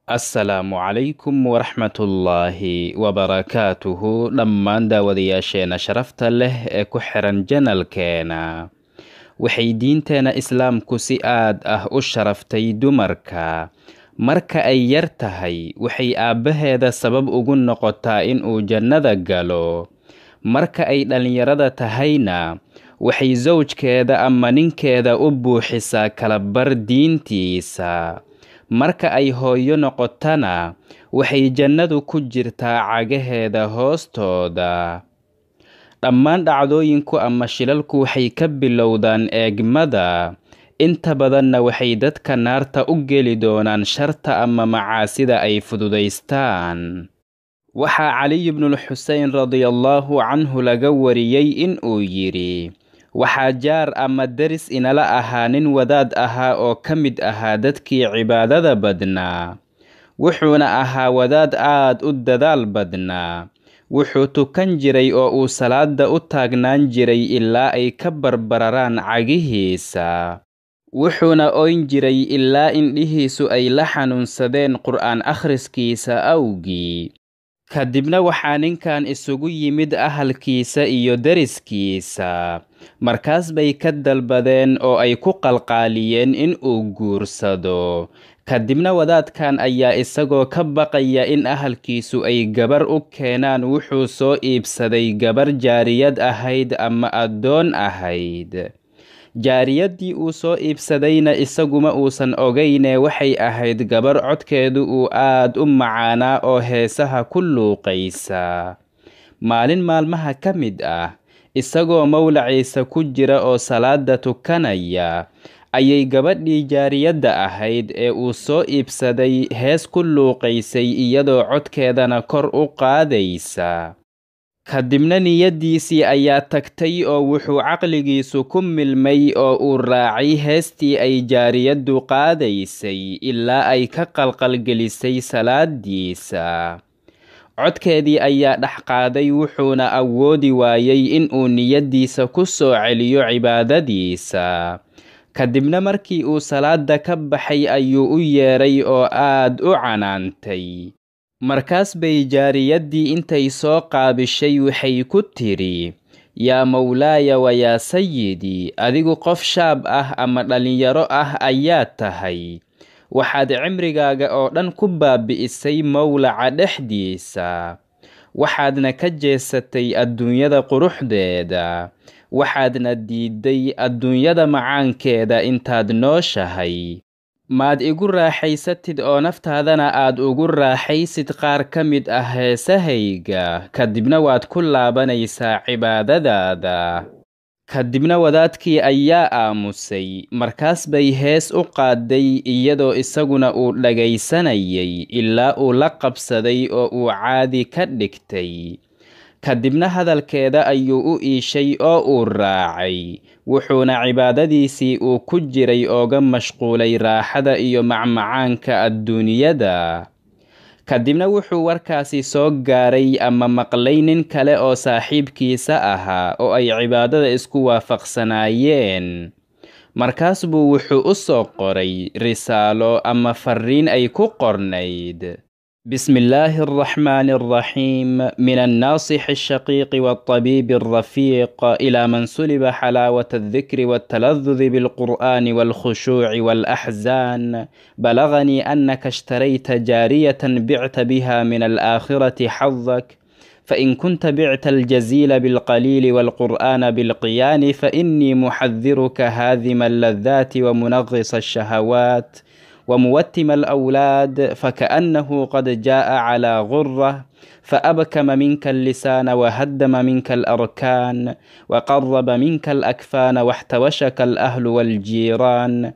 assalaamu calaykum waraxmatullaahi wabarakaatuhu dhammaan daawadayaasheena sharafta leh ee ku xiran janalkeena waxay diinteena islaamku si aad ah u sharaftay dumarka marka ay yar tahay waxay aabbaheeda sabab ugu noqotaa inuu jannada galo marka ay dhallinyarada tahayna waxay sawjkeeda ama ninkeeda u buuxisaa kalabar diintiisa marka ay hooyo noqotana waxay jannadu ku jirtaa cagaheeda hoostooda dhammaan dhacdooyinku ama shilalku waxay ka bilowdaan eegmada inta badanna waxay dadka naarta u geli doonaan sharta ama macaasida ay fududaystaan waxaa caliy bnulxusein radiallaahu canhu laga wariyey inuu yidhi waxaa jaar ama deris inala ahaa nin wadaad ahaa oo ka mid ahaa dadkii cibaadada badnaa wuxuuna ahaa wadaad aad u dadaal badnaa wuxuu tukan jiray oo uu salaada u taagnaan jiray ilaa ay ka barbararaan cagihiisa wuxuuna oyn jiray ilaa indhihiisu ay la xanuunsadeen qur'aan akhriskiisa awgii kadibna waxaa ninkan isugu yimid ahalkiisa iyo deriskiisa markaas bay ka dalbadeen oo ay ku qalqaaliyeen in uu guursado kadibna wadaadkan ayaa isagoo ka baqaya in ahalkiisu ay gabar u keenaan wuxuu soo iibsaday gabar jaariyad ahayd ama addoon ahayd jaariyaddii uu soo iibsadayna isaguma uusan ogayne waxay ahayd gabar codkeedu uu aad u macaanaa oo heesaha ku luuqaysa maalin maalmaha ka mid ah isagoo mawlaciisa ku jira oo salaada tukanaya ayay gabadhii jaariyadda ahayd ee uu soo iibsaday hees ku luuqaysay iyadoo codkeedana kor u qaadaysa kadibna niyaddiisii ayaa tagtay oo wuxuu caqligiisu ku milmay oo uu raacay heestii ay jaariyaddu qaadaysay ilaa ay ka qalqalgelisay salaadiisa codkeedii ayaa dhex qaaday wuxuuna awoodi waayey inuu niyaddiisa ku soo celiyo cibaadadiisa kadibna markii uu salaada ka baxay ayuu u yeedhay oo aad u canaantay markaas bay jaariyaddii intay soo qaabishay waxay ku tidhi yaa mawlaaya wa yaa sayidii adigu qof shaab ah ama dhallinyaro ah ayaad tahay waxaad cimrigaaga oo dhan ku baabi'isay mawlaca dhexdiisa waxaadna ka jeesatay adduunyada quruxdeeda waxaadna diidday adduunyada macaankeeda intaad nooshahay maad igu raaxaysatid oo naftaadana aad ugu raaxaysid qaar ka mid ah heesahayga kadibna waad ku laabanaysaa cibaadadaada kadibna wadaadkii ayaa aamusay markaas bay hees u qaaday iyadoo isaguna uu dhagaysanayay ilaa uu la qabsaday oo uu caadi ka dhigtay kadibna hadalkeeda ayuu u iishay oo uu raacay wuxuuna cibaadadiisii uu ku jiray ooga mashquulay raaxada iyo macmacaanka adduunyada kadibna wuxuu warkaasi soo gaaray ama maqlay nin kale oo saaxiibkiisa ahaa oo ay cibaadada isku waafaqsanaayeen markaas buu wuxuu u soo qoray risaalo ama farriin ay ku qornayd بسم الله الرحمن الرحيم من الناصح الشقيق والطبيب الرفيق إلى من سلب حلاوة الذكر والتلذذ بالقرآن والخشوع والأحزان بلغني أنك اشتريت جارية بعت بها من الآخرة حظك فإن كنت بعت الجزيل بالقليل والقرآن بالقيان فإني محذرك هاذم اللذات ومنغص الشهوات وموتم الأولاد فكأنه قد جاء على غرة فأبكم منك اللسان وهدم منك الأركان وقرب منك الأكفان واحتوشك الأهل والجيران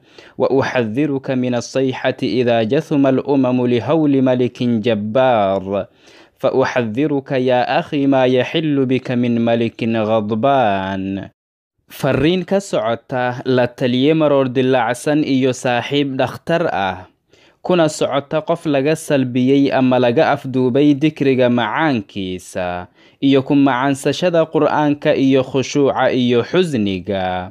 وأحذرك من الصيحة إذا جثم الأمم لهول ملك جبار فأحذرك يا أخي ما يحل بك من ملك غضبان farriin ka socota la taliye maroor dilaacsan iyo saaxiib dhakhtar ah kuna socota qof laga salbiyey ama laga afduubay dikriga macaankiisa iyo ku macaansashada qur'aanka iyo khushuuca iyo xusniga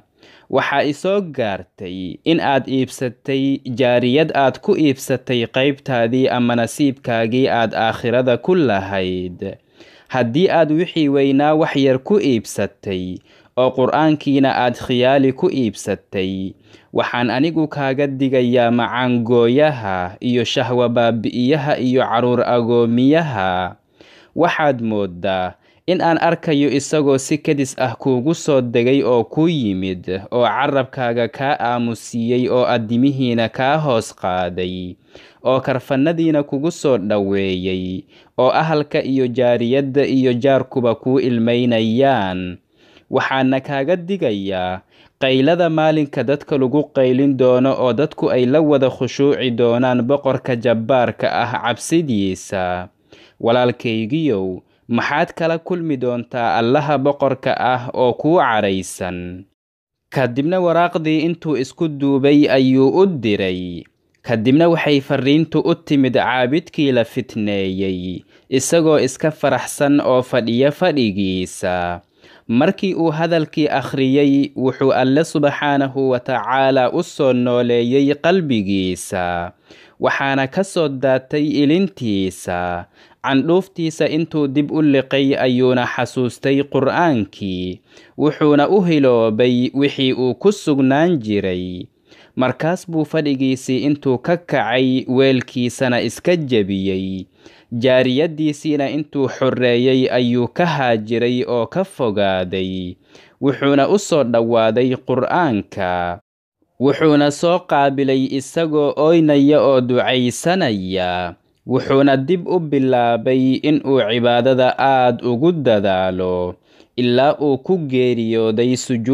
waxaa isoo gaartay in aad iibsatay jaariyad aad ku iibsatay qaybtaadii ama nasiibkaagii aad aakhirada ku lahayd haddii aad wixii weynaa wax yar ku iibsatay oo qur-aankiina aad khiyaali ku iibsatay waxaan anigu kaaga digayaa macaangooyaha iyo shahwa baabi'iyaha iyo carruur agoomiyaha waxaad mooddaa in aan arkayo isagoo si kadis ah kuugu soo degay oo ku yimid oo carabkaaga kaa aamusiiyey oo addimihiina kaa hoos qaaday oo karfannadiina kugu soo dhoweeyey oo ahalka iyo jaariyadda iyo jaarkuba kuu ilmaynayaan waxaana kaaga digayaa qaylada maalinka dadka lagu qaylin doono oo dadku ay la wada khushuuci doonaan boqorka jabbaarka ah cabsidiisa walaalkaygiyow maxaad kala kulmi doontaa allaha boqorka ah oo kuu cadhaysan kadibna waraaqdii intuu isku duubay ayuu u diray kadibna waxay farriintu u timid caabidkii la fitneeyey isagoo iska faraxsan oo fadhiya fadhigiisa markii uu hadalkii akhriyey wuxuu alle subxaanahu wa tacaalaa u soo nooleeyey qalbigiisa waxaana ka soo daatay ilintiisa candhuuftiisa intuu dib u liqay ayuuna xasuustay qur'aankii wuxuuna u hiloobay wixii uu ku sugnaan jiray markaas buu fadhigiisii intuu ka kacay weelkiisana iska jebiyey jaariyaddiisiina intuu xorreeyey ayuu ka haajiray oo ka fogaaday wuxuuna u soo dhowaaday qur'aanka wuxuuna soo qaabilay isagoo ooynaya oo ducaysanaya wuxuuna dib u bilaabay inuu cibaadada aad ugu dadaalo ilaa uu ku geeriyooday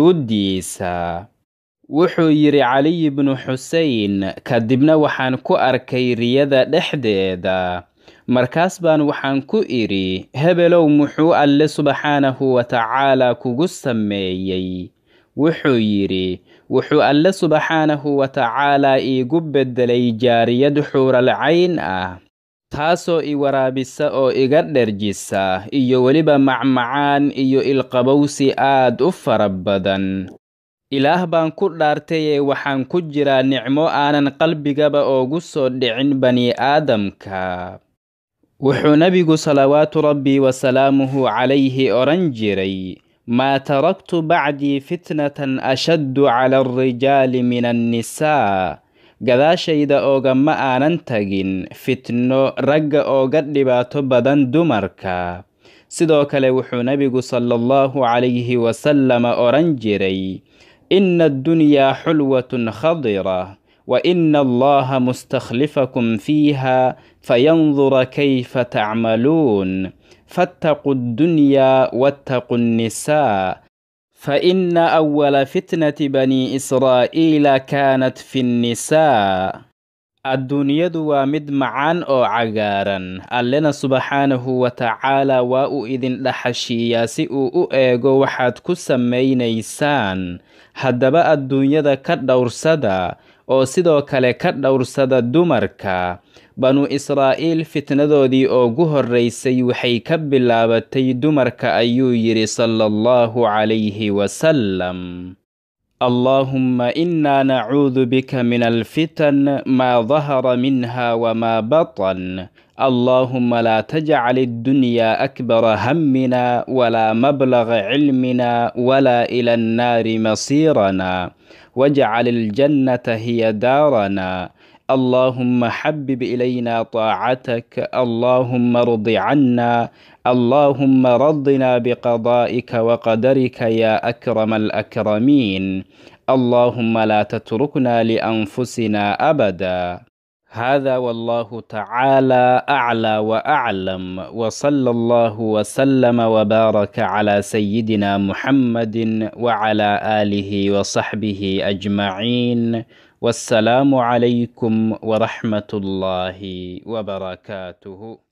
sujuuddiisa wuxuu yidhi caliy bnu xusein kadibna waxaan ku arkay riyada dhexdeeda markaas baan waxaan ku idhi hebelow muxuu alle subxaanahu wa tacaalaa kugu sameeyey wuxuu yidhi wuxuu alle subxaanahu wa tacaalaa iigu beddelay jaariyad xuuralcayn ah taasoo i waraabisa oo iga dherjisa iyo weliba macmacaan iyo ilqabowsi aad u fara badan ilaah baan ku dhaartayee waxaan ku jiraa nicmo aanan qalbigaba oogu soo dhicin bani aadamka wuxuu nebigu salawaatu rabbi wasalaamuhu calayhi odhan jiray maa taraktu bacdii fitnatan ashaddu cala alrijaali min annisaa gadaashayda oogama aanan tagin fitno ragga ooga dhibaato badan dumarka sidoo kale wuxuu nebigu sala allahu calayhi wasalama odhan jiray ina addunyaa xulwatun khadira wa ina allaha mustakhlifakum fiiha fayandura kayfa tacmaluun fattaquu ddunyaa wattaquu nnisaa فإن أول فتنة بني إسرائيل كانت في النساء adduunyadu waa mid macaan oo cagaaran allena subxaanahu wa tacaalaa waa uu idin dhaxashiiyaa si uu u eego waxaad ku samaynaysaan haddaba adduunyada ka dhowrsada oo sidoo kale ka dhowrsada dumarka banu israa'iil fitnadoodii oogu horraysay waxay ka bilaabatay dumarka ayuu yidhi sala allahu calayhi wasalam اللهم إنا نعوذ بك من الفتن ما ظهر منها وما بطن اللهم لا تجعل الدنيا أكبر همنا ولا مبلغ علمنا ولا إلى النار مصيرنا واجعل الجنة هي دارنا اللهم حبب إلينا طاعتك اللهم ارض عنا اللهم رضنا بقضائك وقدرك يا أكرم الأكرمين اللهم لا تتركنا لأنفسنا أبدا هذا والله تعالى أعلى وأعلم وصلى الله وسلم وبارك على سيدنا محمد وعلى آله وصحبه أجمعين والسلام عليكم ورحمة الله وبركاته